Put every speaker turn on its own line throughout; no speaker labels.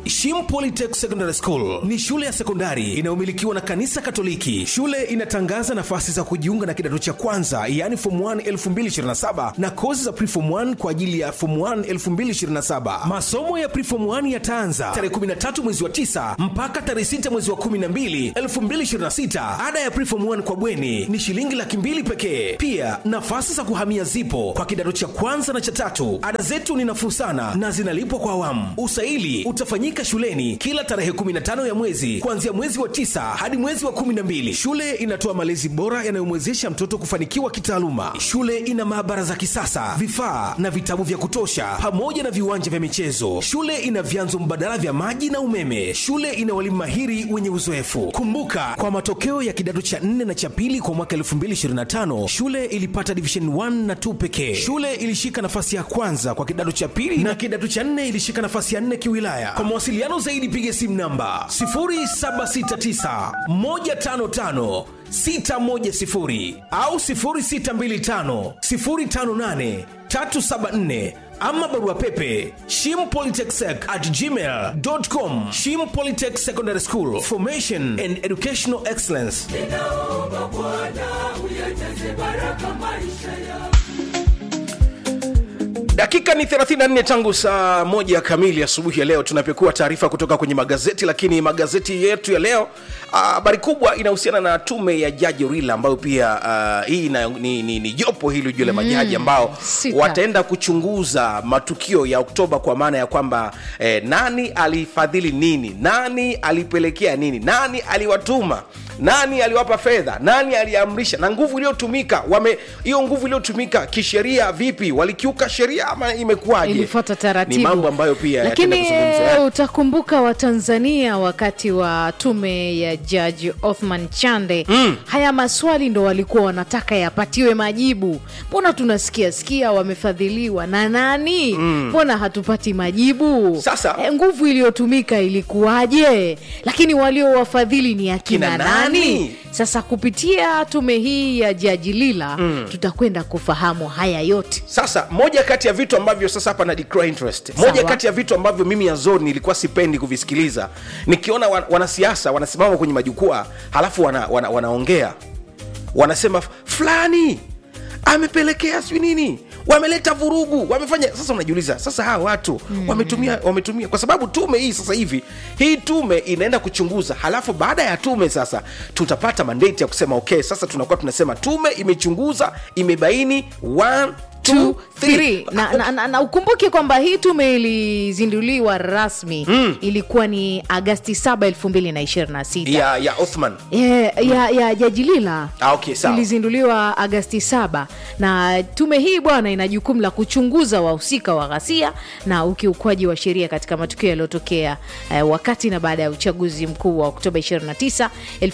Shim Polytech Secondary School ni shule ya sekondari inayomilikiwa na kanisa Katoliki. Shule inatangaza nafasi za kujiunga na kidato cha kwanza, yaani form 1 2027 na kozi za preform 1 kwa ajili ya form 1 2027. Masomo ya preform 1 yataanza tarehe 13 mwezi wa 9 mpaka tarehe 6 mwezi wa 12 2026. Ada ya preform 1 kwa bweni ni shilingi laki mbili pekee. Pia nafasi za kuhamia zipo kwa kidato cha kwanza na cha tatu. Ada zetu ni nafuu sana na zinalipwa kwa awamu. Usaili utafanyika shuleni kila tarehe 15 ya mwezi kuanzia mwezi wa tisa hadi mwezi wa 12. Shule inatoa malezi bora yanayomwezesha mtoto kufanikiwa kitaaluma. Shule ina maabara za kisasa, vifaa na vitabu vya kutosha, pamoja na viwanja vya michezo. Shule ina vyanzo mbadala vya maji na umeme. Shule ina walimu mahiri wenye uzoefu. Kumbuka, kwa matokeo ya kidato cha 4 na cha pili kwa mwaka 2025 shule ilipata division 1 na 2 pekee. Shule ilishika nafasi ya kwanza kwa kidato cha pili na kidato cha 4 ilishika nafasi ya 4 kiwilaya. Kwa mawasiliano zaidi piga simu namba 0769 155 610 au 0625 058 374 ama barua pepe shimpolytechsec at gmail.com shim polytech secondary school formation and educational excellence
ninaomba Bwana uyajaze baraka maisha yangu.
dakika ni 34 tangu saa moja kamili asubuhi ya leo tunapekua taarifa kutoka kwenye magazeti lakini magazeti yetu ya leo ah, habari kubwa inahusiana na tume ya jaji rila ambayo pia uh, hii na, ni, ni, ni jopo hili juu la majaji ambao
sita.
wataenda kuchunguza matukio ya oktoba kwa maana ya kwamba eh, nani alifadhili nini nani alipelekea nini nani aliwatuma nani aliwapa fedha nani aliamrisha na nguvu iliyotumika wame hiyo nguvu iliyotumika kisheria vipi walikiuka sheria ama imekuwaje
ilifuata taratibu
ni mambo ambayo pia
lakini
yataenda kuzungumzwa.
eh, utakumbuka watanzania wakati wa tume ya jaji othman chande mm. haya maswali ndo walikuwa wanataka yapatiwe majibu mbona tunasikia sikia wamefadhiliwa na nani mbona hatupati majibu
Sasa-
eh, nguvu iliyotumika ilikuwaje lakini waliowafadhili ni akina
Kina
nani?
nani?
sasa kupitia tume hii ya jaji lila mm. tutakwenda kufahamu haya yote
sasa moja kati ya vitu ambavyo sasa hapa na declare interest moja
Sawa.
kati ya vitu ambavyo mimi yazoni nilikuwa sipendi kuvisikiliza nikiona wa- wanasiasa wanasimama kwenye majukwaa halafu wana, wana, wanaongea wanasema fulani amepelekea sijui nini wameleta vurugu wamefanya sasa unajiuliza sasa hawa watu mm. wametumia wametumia kwa sababu tume hii sasa hivi hii tume inaenda kuchunguza halafu baada ya tume sasa tutapata mandate ya kusema okay sasa tunakuwa tunasema tume imechunguza imebaini one, two,
Two,
three.
three. na, na, na, na ukumbuke kwamba hii tume ilizinduliwa rasmi mm. ilikuwa ni agasti 7 2026
ya ya othman
ya, ya, ya jaji lila
Ah, okay, sawa.
ilizinduliwa agasti 7 na tume hii bwana ina jukumu la kuchunguza wahusika wa ghasia na ukiukwaji wa sheria katika matukio yaliyotokea eh, wakati na baada ya uchaguzi mkuu wa oktoba 29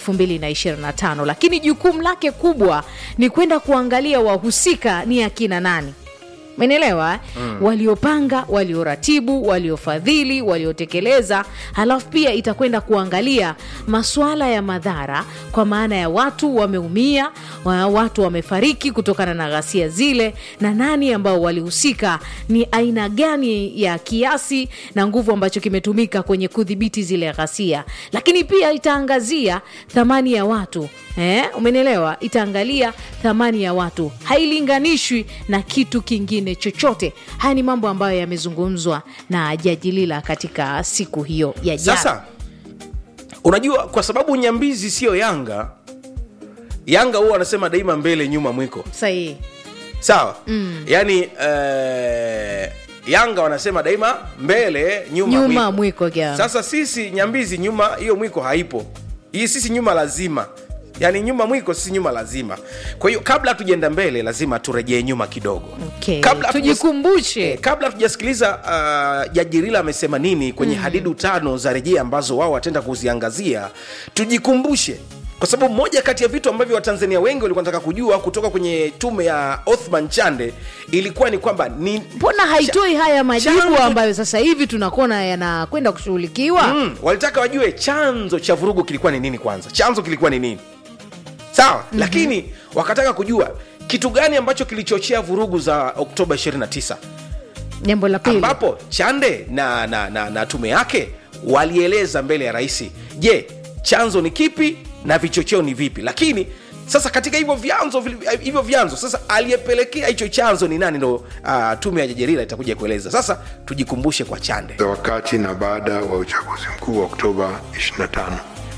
2025 lakini jukumu lake kubwa ni kwenda kuangalia wahusika ni akina nani menelewa mm. waliopanga walioratibu waliofadhili waliotekeleza halafu pia itakwenda kuangalia masuala ya madhara kwa maana ya watu wameumia wa- watu wamefariki kutokana na ghasia zile na nani ambao walihusika ni aina gani ya kiasi na nguvu ambacho kimetumika kwenye kudhibiti zile ghasia lakini pia itaangazia thamani ya watu eh, umenielewa itaangalia thamani ya watu hailinganishwi na kitu kingine chochote haya ni mambo ambayo yamezungumzwa na jaji lila katika siku hiyo ya jana
sasa unajua kwa sababu nyambizi siyo yanga yanga huwa wanasema daima mbele nyuma mwiko
sahihi
sawa mm. yaani eh, yanga wanasema daima mbele nyuma,
nyuma mwiko gani
sasa sisi nyambizi nyuma hiyo mwiko haipo hii sisi nyuma lazima yaani nyuma mwiko sisi nyuma lazima kwa hiyo kabla tujaenda mbele lazima turejee nyuma kidogo
okay.
kabla hatujas-
tujikumbushe
kabla tujasikiliza uh, jaji rila amesema nini kwenye mm. hadidu tano za rejea ambazo wao wataenda kuziangazia tujikumbushe kwa sababu moja kati ya vitu ambavyo watanzania wengi walikuwa nataka kujua kutoka kwenye tume ya othman chande ilikuwa ni kwamba ni
mbona haitoi haya majibu
chanzo-
ambayo sasa hivi tunakuona yanakwenda kushughulikiwa
mm, walitaka wajue chanzo cha vurugu kilikuwa ni nini kwanza chanzo kilikuwa ni nini sawa mm-hmm. lakini wakataka kujua kitu gani ambacho kilichochea vurugu za oktoba 29
jambo la pili
ambapo chande na, na, na, na tume yake walieleza mbele ya rais je chanzo ni kipi na vichocheo ni vipi lakini sasa katika hivyo vyanzo vili- hivyo vyanzo sasa aliyepelekea hicho chanzo ni nani ndo uh, tume ya jajerila itakuja kueleza sasa tujikumbushe kwa chande
za wakati na baada wa uchaguzi mkuu wa Oktoba 25.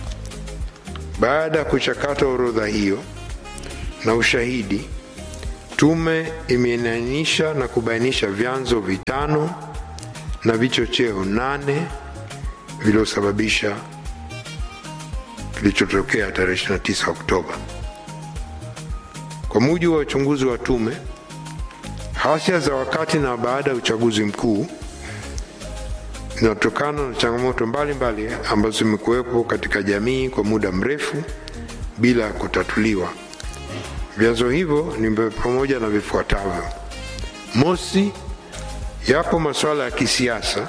Baada ya kuchakata orodha hiyo na ushahidi, tume imeainisha na kubainisha vyanzo vitano na vichocheo nane viliosababisha kilichotokea tarehe 29 Oktoba. Kwa mujibu wa uchunguzi wa tume, ghasia za wakati na baada ya uchaguzi mkuu zinatokana na changamoto mbalimbali ambazo zimekuwepo katika jamii kwa muda mrefu bila ya kutatuliwa. Vyanzo hivyo ni pamoja na vifuatavyo: mosi, yapo masuala ya kisiasa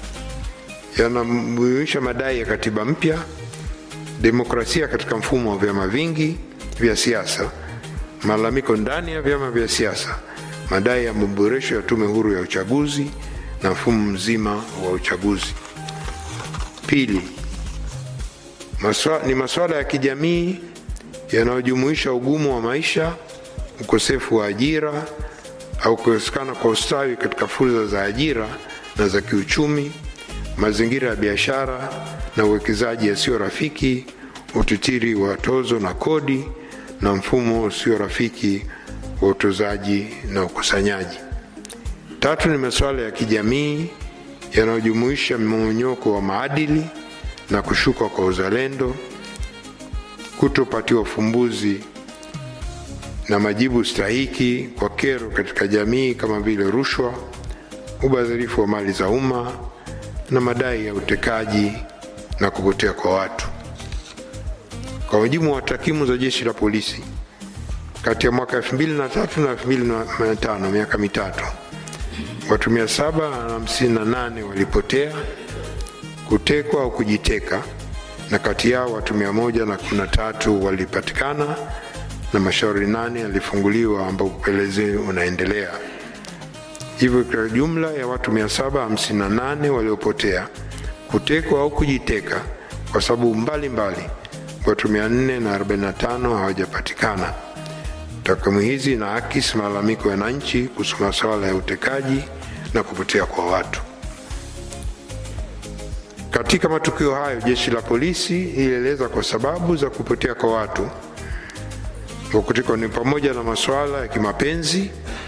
yanamjuisha madai ya katiba mpya, demokrasia katika mfumo wa vyama vingi vya siasa, malalamiko ndani ya vyama vya siasa, madai ya maboresho ya tume huru ya uchaguzi na mfumo mzima wa uchaguzi. Pili, maswa, ni masuala ya kijamii yanayojumuisha ugumu wa maisha, ukosefu wa ajira au kukosekana kwa ustawi katika fursa za ajira na za kiuchumi, mazingira ya biashara na uwekezaji yasiyo rafiki, utitiri wa tozo na kodi na mfumo usio rafiki wa utozaji na ukusanyaji. Tatu ni masuala ya kijamii yanayojumuisha mmomonyoko wa maadili na kushuka kwa uzalendo, kutopatiwa ufumbuzi na majibu stahiki kwa kero katika jamii kama vile rushwa, ubadhirifu wa mali za umma na madai ya utekaji na kupotea kwa watu. Kwa mujibu wa takwimu za jeshi la polisi, kati ya mwaka 2003 na 2005, miaka mitatu, watu 758 walipotea, kutekwa au kujiteka, na kati yao watu 113 walipatikana na mashauri nane yalifunguliwa ambapo upelelezi unaendelea. Hivyo kwa jumla ya watu 758 waliopotea, kutekwa au kujiteka kwa sababu mbalimbali, watu 445 hawajapatikana. Takwimu hizi inaakisi malalamiko ya wananchi kuhusu masuala ya utekaji na kupotea kwa watu. Katika matukio hayo, jeshi la polisi ilieleza kwa sababu za kupotea kwa watu wa kutekwa ni pamoja na masuala ya kimapenzi,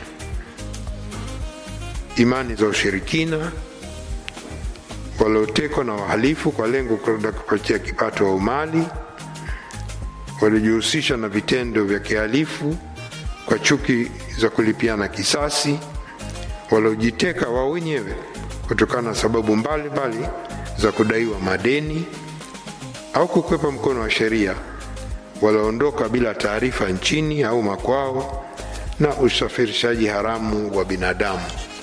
imani za ushirikina, waliotekwa na wahalifu kwa lengo kwenda kupatia kipato au mali, waliojihusisha na vitendo vya kihalifu kwa chuki za kulipiana kisasi, waliojiteka wao wenyewe kutokana na sababu mbalimbali mbali za kudaiwa madeni au kukwepa mkono wa sheria, walioondoka bila taarifa nchini au makwao, na usafirishaji haramu wa binadamu.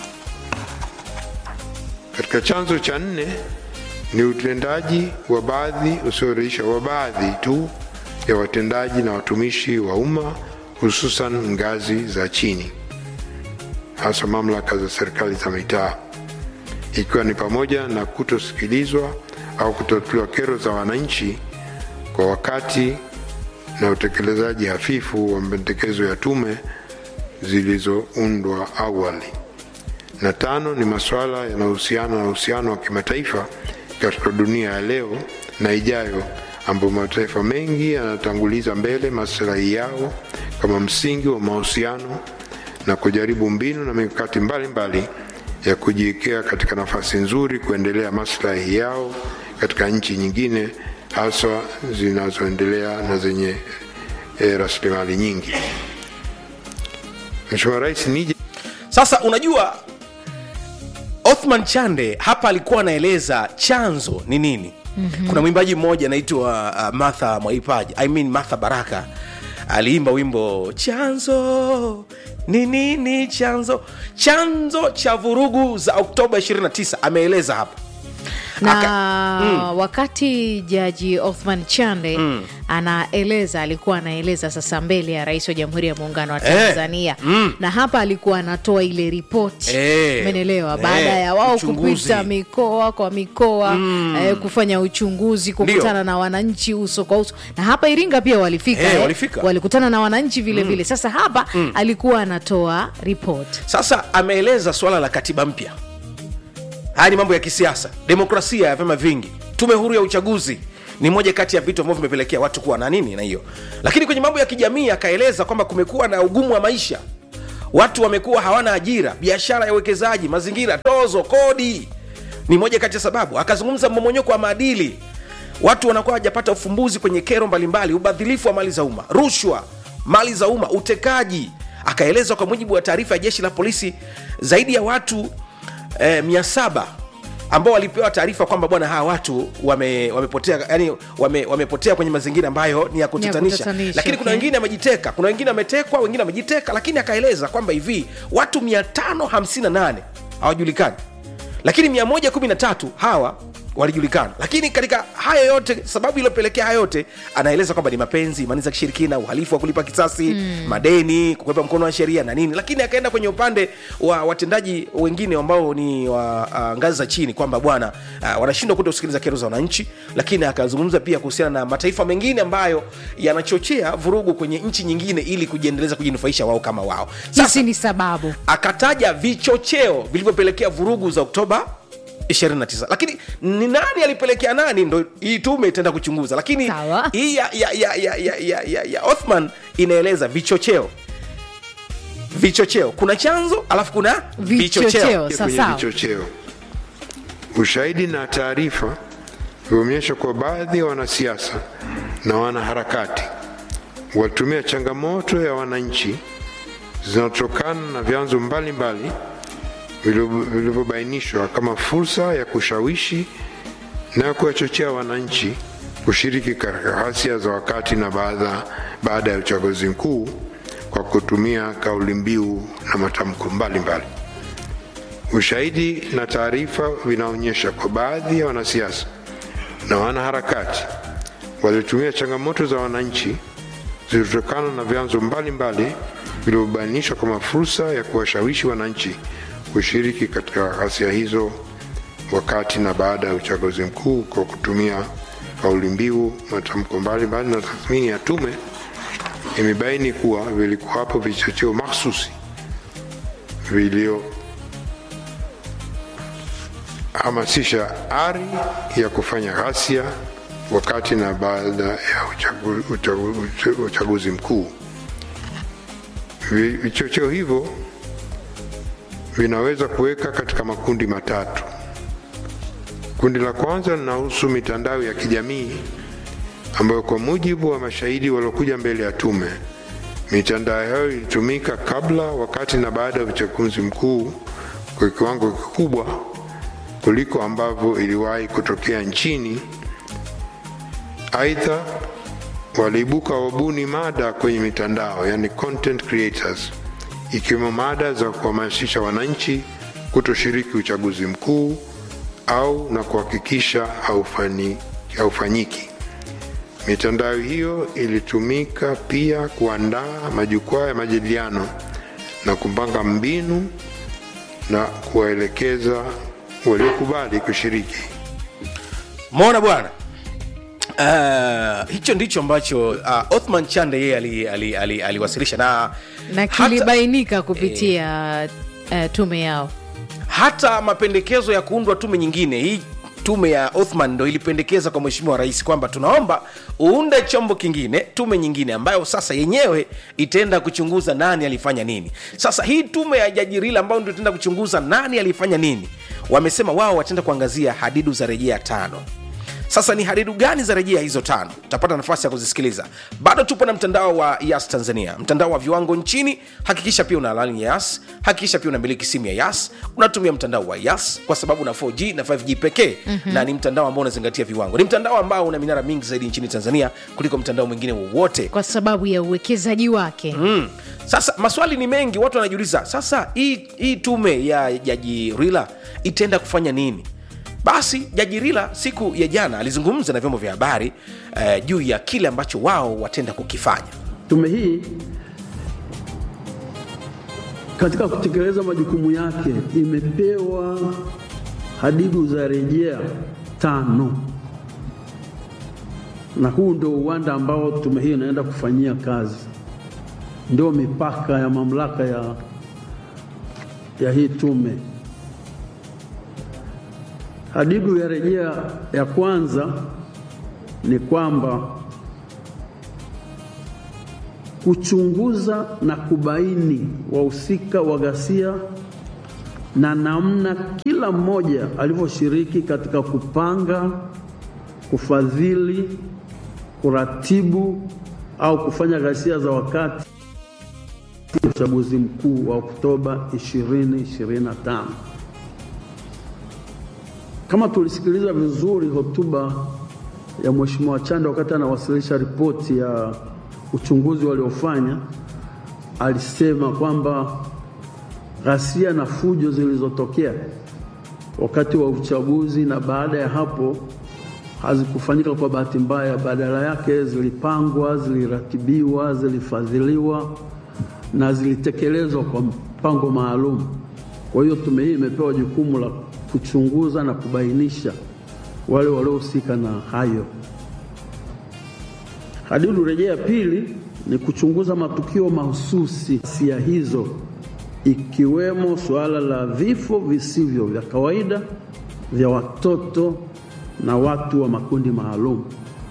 Katika chanzo cha nne ni utendaji wa baadhi usioridhisha wa baadhi tu ya watendaji na watumishi wa umma hususan ngazi za chini, hasa mamlaka za serikali za mitaa, ikiwa ni pamoja na kutosikilizwa au kutatuliwa kero za wananchi kwa wakati na utekelezaji hafifu wa mapendekezo ya tume zilizoundwa awali. Na tano ni masuala yanayohusiana na uhusiano wa kimataifa katika dunia ya leo na ijayo, ambapo mataifa mengi yanatanguliza mbele maslahi yao kama msingi wa mahusiano na kujaribu mbinu na mikakati mbalimbali ya kujiwekea katika nafasi nzuri kuendelea maslahi yao katika nchi nyingine haswa zinazoendelea na zenye e, rasilimali nyingi. Mheshimiwa Rais, nije
sasa unajua othman chande hapa alikuwa anaeleza chanzo ni nini mm-hmm. kuna mwimbaji mmoja anaitwa uh, martha mwaipaji I mean martha baraka aliimba wimbo chanzo ni nini chanzo chanzo cha vurugu za oktoba 29 ameeleza hapa
na
Aka-
wakati jaji Othman Chande anaeleza alikuwa anaeleza sasa mbele ya rais wa jamhuri ya muungano wa
Eh,
Tanzania na hapa alikuwa anatoa ile ripoti
Eh,
umeelewa
eh,
baada ya wao
uchunguzi.
kupita mikoa kwa mikoa eh, kufanya uchunguzi kukutana na wananchi uso kwa uso na hapa Iringa pia walifika,
Eh,
eh,
walifika.
walikutana na wananchi vile vile sasa hapa alikuwa anatoa ripoti
sasa ameeleza swala la katiba mpya haya ni mambo ya kisiasa demokrasia ya vyama vingi tume huru ya uchaguzi ni moja kati ya vitu ambavyo vimepelekea watu kuwa na nini na hiyo lakini kwenye mambo ya kijamii akaeleza kwamba kumekuwa na ugumu wa maisha watu wamekuwa hawana ajira biashara ya uwekezaji mazingira tozo kodi ni moja kati ya sababu akazungumza mmomonyoko wa maadili watu wanakuwa hawajapata ufumbuzi kwenye kero mbalimbali ubadhilifu wa mali za umma rushwa mali za umma utekaji akaeleza kwa mujibu wa taarifa ya jeshi la polisi zaidi ya watu eh, mia saba ambao walipewa taarifa kwamba bwana hawa watu wame, wamepotea yani wame, wamepotea kwenye mazingira ambayo ni ya kutatanisha
kutatanisha,
lakini kuna
okay.
wengine wamejiteka kuna wengine wametekwa wengine wamejiteka lakini akaeleza kwamba hivi watu 558 hawajulikani lakini 113 hawa walijulikana lakini katika hayo yote sababu iliyopelekea hayo yote anaeleza kwamba ni mapenzi imani za kishirikina uhalifu wa kulipa kisasi mm. madeni kukwepa mkono wa sheria na nini lakini akaenda kwenye upande wa watendaji wengine ambao ni wa uh, ngazi za chini kwamba bwana uh, wanashindwa kuto kusikiliza kero za wananchi lakini akazungumza pia kuhusiana na mataifa mengine ambayo yanachochea vurugu kwenye nchi nyingine ili kujiendeleza kujinufaisha wao kama wao sasa
hizi ni sababu
akataja vichocheo vilivyopelekea vurugu za oktoba 29 lakini ni nani alipelekea nani ndo hii tume itaenda kuchunguza lakini
Sawa.
hii ya, ya, ya, ya, ya, ya, ya, ya othman inaeleza vichocheo vichocheo kuna chanzo alafu kuna
Vichocheo.
vichocheo
Sawa,
kwenye
sawa.
vichocheo. Ushahidi na taarifa vimeonyesha kwa baadhi ya wanasiasa na wanaharakati walitumia changamoto ya wananchi zinazotokana na vyanzo mbalimbali vilivyo- vilivyobainishwa kama fursa ya kushawishi na kuwachochea wananchi kushiriki katika ghasia za wakati na baada, baada ya uchaguzi mkuu kwa kutumia kauli mbiu na matamko mbalimbali. Ushahidi na taarifa vinaonyesha kwa baadhi ya wanasiasa na wanaharakati walitumia changamoto za wananchi zilizotokana na vyanzo mbalimbali vilivyobainishwa kama fursa ya kuwashawishi wananchi kushiriki katika ghasia hizo wakati na baada ya uchaguzi mkuu kwa kutumia kauli mbiu, matamko mbalimbali. Na tathmini ya tume imebaini kuwa vilikuwapo vichocheo mahsusi vilio hamasisha ari ya kufanya ghasia wakati na baada ya uchagu, uchagu, uchagu, uchaguzi mkuu. Vi- Vichocheo hivyo vinaweza kuweka katika makundi matatu. Kundi la kwanza linahusu mitandao ya kijamii ambayo kwa mujibu wa mashahidi waliokuja mbele ya tume, mitandao hayo ilitumika kabla, wakati na baada ya uchaguzi mkuu kwa kiwango kikubwa kuliko ambavyo iliwahi kutokea nchini. Aidha, waliibuka wabuni mada kwenye mitandao, yani content creators, ikiwemo mada za kuhamasisha wananchi kutoshiriki uchaguzi mkuu au na kuhakikisha haufanyi- haufanyiki. Mitandao hiyo ilitumika pia kuandaa majukwaa ya majadiliano na kupanga mbinu na kuwaelekeza waliokubali kushiriki.
mona bwana Uh, hicho ndicho ambacho uh, othman chande yeye aliwasilisha ali, ali, aliwasilisha na
na
hata-
kilibainika kupitia eh, tume yao
hata mapendekezo ya kuundwa tume nyingine hii tume ya othman ndo ilipendekeza kwa mheshimiwa rais kwamba tunaomba uunde chombo kingine tume nyingine ambayo sasa yenyewe itaenda kuchunguza nani alifanya nini sasa hii tume ya jaji rila ambayo ndio itaenda kuchunguza nani alifanya nini wamesema wao wataenda kuangazia hadidu za rejea tano sasa ni hadidu gani za rejea hizo tano utapata nafasi ya kuzisikiliza bado tupo na mtandao wa yas tanzania mtandao wa viwango nchini hakikisha pia una lani ya yas hakikisha pia unamiliki simu ya yas unatumia mtandao wa yas kwa sababu na 4g na 5g pekee mm-hmm. na ni mtandao ambao unazingatia viwango ni mtandao ambao una minara mingi zaidi nchini tanzania kuliko mtandao mwingine wowote
kwa sababu ya uwekezaji wake
mm. sasa maswali ni mengi watu wanajiuliza sasa hii hii tume ya jaji rila itaenda kufanya nini basi jaji rila siku ya jana alizungumza na vyombo vya habari eh, juu ya kile ambacho wao watenda kukifanya
Tume hii katika kutekeleza majukumu yake imepewa hadidu za rejea tano, na huu ndio uwanda ambao tume hii inaenda kufanyia kazi, ndio mipaka ya mamlaka ya, ya hii tume. Hadidu ya rejea ya kwanza ni kwamba kuchunguza na kubaini wahusika wa ghasia na namna kila mmoja alivyoshiriki katika kupanga, kufadhili, kuratibu au kufanya ghasia za wakati wa uchaguzi mkuu wa Oktoba 2025. Kama tulisikiliza vizuri hotuba ya Mheshimiwa Chande wakati anawasilisha ripoti ya uchunguzi waliofanya, alisema kwamba ghasia na fujo zilizotokea wakati wa uchaguzi na baada ya hapo hazikufanyika kwa bahati mbaya, badala yake zilipangwa, ziliratibiwa, zilifadhiliwa na zilitekelezwa kwa mpango maalum. Kwa hiyo tume hii imepewa jukumu la kuchunguza na kubainisha wale waliohusika na hayo. Hadidu rejea ya pili ni kuchunguza matukio mahususi sia hizo ikiwemo suala la vifo visivyo vya kawaida vya watoto na watu wa makundi maalum.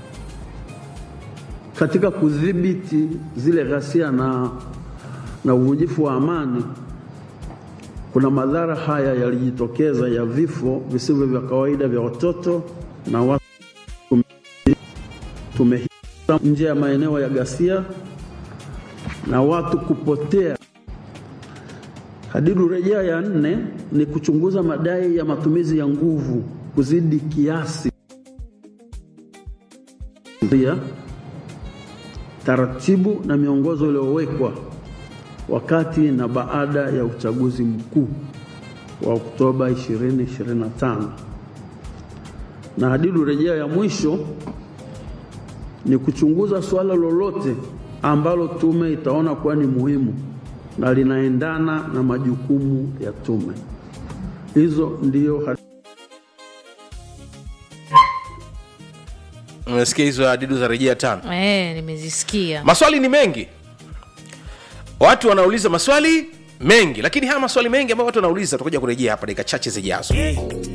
Katika kudhibiti zile ghasia na, na uvunjifu wa amani, kuna madhara haya yalijitokeza ya vifo visivyo vya kawaida vya watoto na watu tume nje ya maeneo ya ghasia na watu kupotea. Hadidu rejea ya nne ni kuchunguza madai ya matumizi ya nguvu kuzidi kiasi, pia taratibu na miongozo iliyowekwa wakati na baada ya uchaguzi mkuu wa Oktoba 2025. Na hadidu rejea ya mwisho ni kuchunguza suala lolote ambalo tume itaona kuwa ni muhimu na linaendana na majukumu ya tume. Hizo ndio
umesikia hizo hadidu za rejea tano
Eh, nimezisikia
maswali ni mengi watu wanauliza maswali mengi lakini haya maswali mengi ambayo watu wanauliza tutakuja kurejea hapa dakika chache zijazo